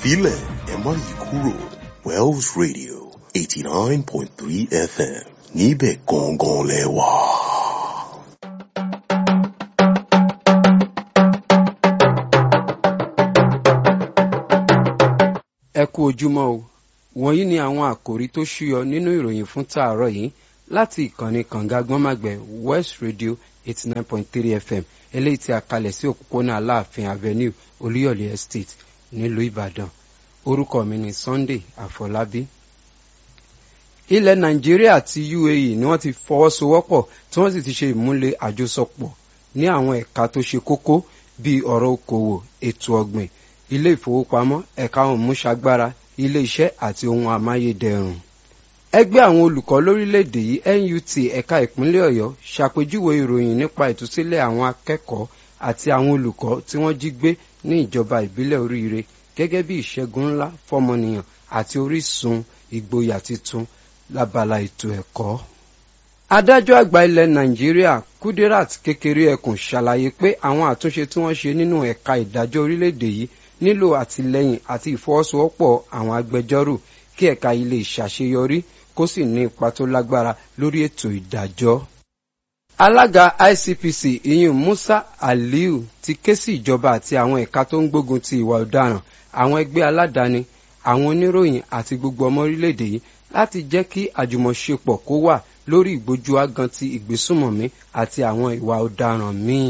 filẹ̀ ẹ má yí kúrò Wells Radio eighty nine point three FM níbẹ̀ gangan lẹ wà. ẹ kú ojúmọ́ o wọ̀nyí ni àwọn àkòrí tó ṣúyọ nínú ìròyìn fún tààrọ̀ yìí láti ìkànnì kànga gbọ́nmàgbẹ̀ west radio eighty nine point three fm eléyìí tí a kalẹ̀ sí òpópónà aláàfin avenue olúyọ̀lé estate nílùú ìbàdàn orúkọ mi ni sunday àfọlábí. ilẹ̀ nàìjíríà àti uae ni wọ́n ti fọwọ́sowọ́pọ̀ tí wọ́n sì ti ṣe ìmúlẹ̀ àjọsọpọ̀ ní àwọn ẹ̀ka tó ṣe kókó bíi ọ̀rọ̀ okòwò ètò ọ̀gbìn ilé ìfowópamọ́ ẹ̀ka ohun múṣagbára ilé iṣẹ́ àti ohun amáyédẹrùn. ẹgbẹ́ àwọn olùkọ́ lórílẹ̀‐èdè yìí nut ẹ̀ka ìpínlẹ̀ ọ̀yọ́ ṣàpèjúwe ìròyìn nípa ìtúsílẹ̀ àwọn akẹ́kọ̀ọ́ àti àwọn olùkọ́ tí wọ́n jí gbé ní ìjọba ìbílẹ̀ oríire gẹ́gẹ́ bí ìṣẹ́gun ńlá fọmọnìyàn àti orísun ìgboyà tuntun lábala ètò ẹ̀kọ́. adájọ́ àgbà ilẹ̀ nàìjíríà kudirat kékeré ẹkùn ṣàlàyé pé àwọn àtúnṣe tí wọ́n ṣe nínú ẹ̀ka ìdájọ́ orílẹ̀-èdè yìí nílò àtìlẹ́yìn àti ìfọwọ́sowọ́pọ̀ àwọn agbẹjọ́rò kí ẹ̀ka yìí lè ṣàṣeyọrí kó sì ní ipa tó lágbára lórí ètò ìdájọ́. alága icpc iyun musa aliu ti ké sí ìjọba àti àwọn ẹ̀ka tó ń gbógun ti ìwà ọ̀daràn àwọn ẹgbẹ́ aládàáni àwọn oníròyìn àti gbogbo ọmọ orílẹ̀-èdè yìí láti jẹ́ kí àjùmọ̀ṣepọ̀ kó wà lórí ìgbójú agan ti ìgbésùmọ̀mí àti àwọn ìwà ọ̀daràn míì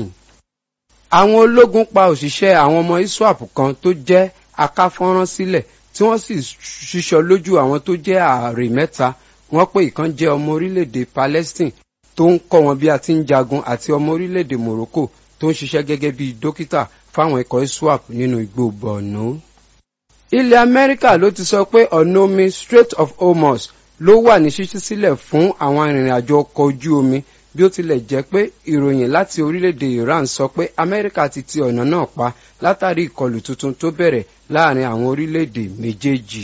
àwọn ológun pa òṣìṣẹ́ àwọn ọmọ iswap kan tó jẹ́ akáfọ́nrán sílẹ̀ tí wọ́n sì ṣíṣọ lójú àwọn tó jẹ́ ààrẹ mẹ́ta wọ́n pé ìkan jẹ́ ọmọ orílẹ̀-èdè palestine tó ń kọ́ wọn bí a ti ń jagun àti ọmọ orílẹ̀-èdè morocco tó ń ṣiṣẹ́ gẹ́gẹ́ bí dókítà fáwọn ikọ̀ iswap nínú igbó borno. ilẹ̀ amẹ́ríkà ló ti sọ pé ọ̀nà omi strait of hormuz ló wà ní ṣíṣí sílẹ̀ fún àwọn arìnrìn-àjò ọkọ̀ ojú omi bí ó tilẹ̀ jẹ́ pé ìròyìn láti orílẹ̀-èdè iran sọ pé amẹ́ríkà ti ti ọ̀nà náà pa látàrí ìkọlù tuntun tó bẹ̀rẹ̀ láàrin àwọn orílẹ̀-èdè méjèèjì.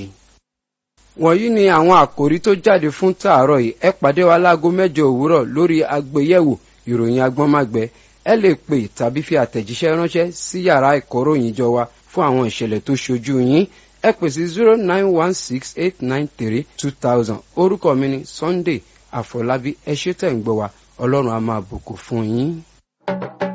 wọ̀nyí ni àwọn àkòrí tó jáde fún tààrọ̀ yìí ẹ pàdé wa láago mẹ́jọ òwúrọ̀ lórí àgbéyẹ̀wò ìròyìn agbọ́nmágbẹ́ ẹ lè pè tàbí fi àtẹ̀jíṣẹ́ ránṣẹ́ sí yàrá ìkóròyìn jọ wa fún àwọn ìṣẹ̀lẹ̀ tó ṣojú yín ẹ pè sí zero nine one six eight nine three two thousand orúkọ mi ni sunday àfọlábí ẹ ṣé tẹ̀ ń gbọ́ wa ọlọ́run á máa bùkún fún yín.